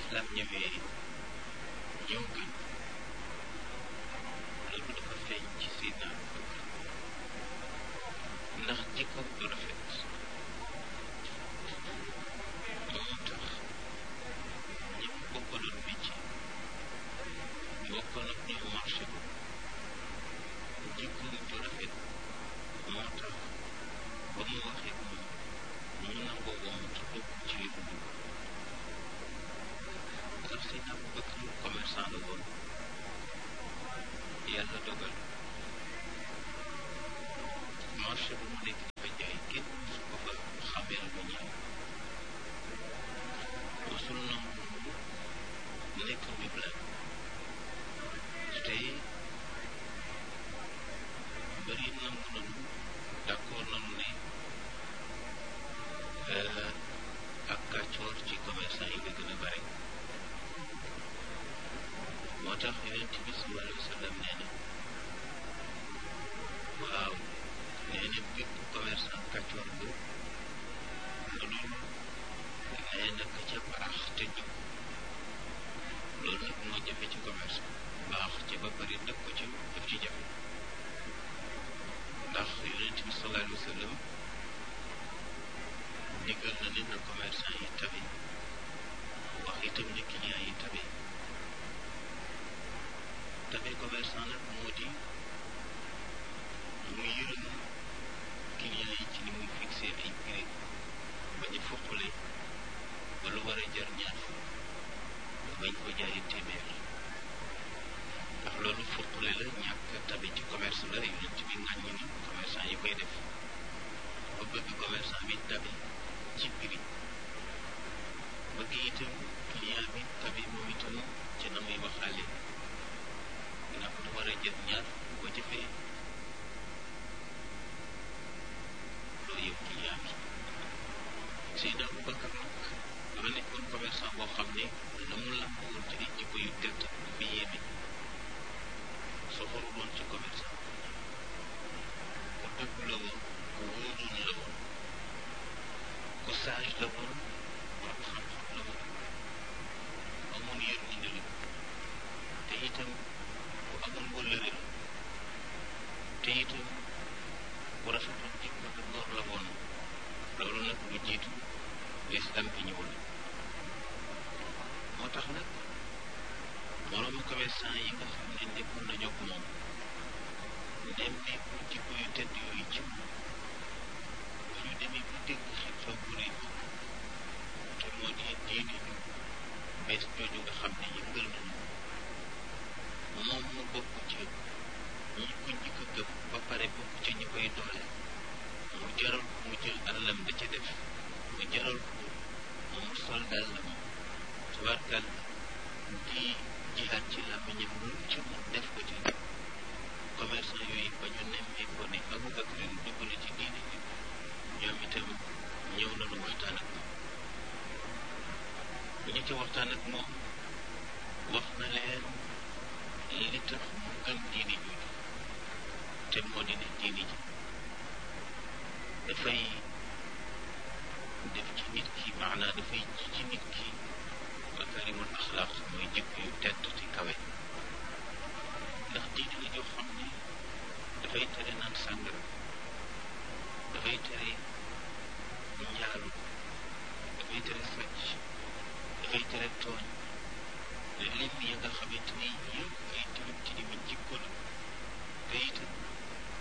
lislaam ñëwee ñëw gën loolu dafa feeñ ci Seydina Abubakar ndax jikko bu rafet moo tax ñi mu bokkaloon métier bokkoon ak ñoom marché bu jikko bu rafet moo tax ba mu waxee moom ñu nangoo woon ci dugg ci li mu dugg ndax Seydina Abubakar commerçant la woon yàlla dogal marché bu mu nekk dafa jaay kenn su ko fa xamee lu ñaaw mosul nangu nekk miblan te bëri nangu nanu d'accord nanu ne ak kàccoor ci commerçant yi la gën a bare moo tax yonent bi sallallahu alayhi wa sallam nee na waaw nee na bépp commerçant kàccoor bu lu dul nee na ka ca baax te jub loolu nag moo jafe ci commerce baax ca ba bari dëkk ko ci daf ci jafe ndax yonent bi sallallahu alayhi wa sallam digal na ne na commerçant yi tabe wax itam ne client yi tabe tabe commerçant nag moo di mu yërëm client yi ci ni muy fixé ay prix bañ a foqale ba lu war a jar ñaar fukk bañ ko jaayee téeméer ndax loolu foqale la ñàkk tabe ci commerce la yonent bi ŋàññi ni commerçant yi koy def ba bëgg commerçant bi tabe ci prix bëgg itam client bi tabe moom itam ci na muy waxaale ndax lu war a jar ñaar boo jëfee loolu yëpp client bi Seydina Abubakar nag dafa nekkoon commerçant boo xam ne la mu làmb woon ci ay jikko yu tedd dafa yéeme soxoru woon ci commerçant ku dëgg la woon ku wóoroon la woon ku sage la woon borom xam-xam la woon amoon yërmande la te itam ku amoon wëllëre la te itam ku rafetoon jikko te góor la woon loolu nag lu jiitu lislam bi ñëwul moo tax nag moroomu commerçant yi nga xam ne nekkoon nañu ak moom nemmeeku jikko yu tedd yooyu ci moom ñu demee ba dégg xew-xew bu rëy te moo di diine ju bees jooju nga xam ne yëngal nañu moom mu bokk ci ñi ko njëkk a gëm ba pare bokk ci ñi koy doole mu jaral ko mu jël alalam da ca def mu jaral ko mu sol dàllam tubaarkal di jihaat ci làmmiñam lu ci mu def ko ci commerçant yooyu ba ñu nemmee ko ne Abubakar dugg na ci diine ji ñoom itam ñëw nañu waxtaan ak moom ñi ci waxtaan ak moom wax na leen li tax mu gëm diine jooju te moo di ne diine ji dafay def ci nit ki maanaa dafay ji ci nit ki makarimul axlaaq mooy jikko yu tedd te kawe ndax diine la joo xam ne dafay tere naan sàngara dafay tere njaalu dafay tere sàcc dafay tere tooñ lim ya nga xamante ni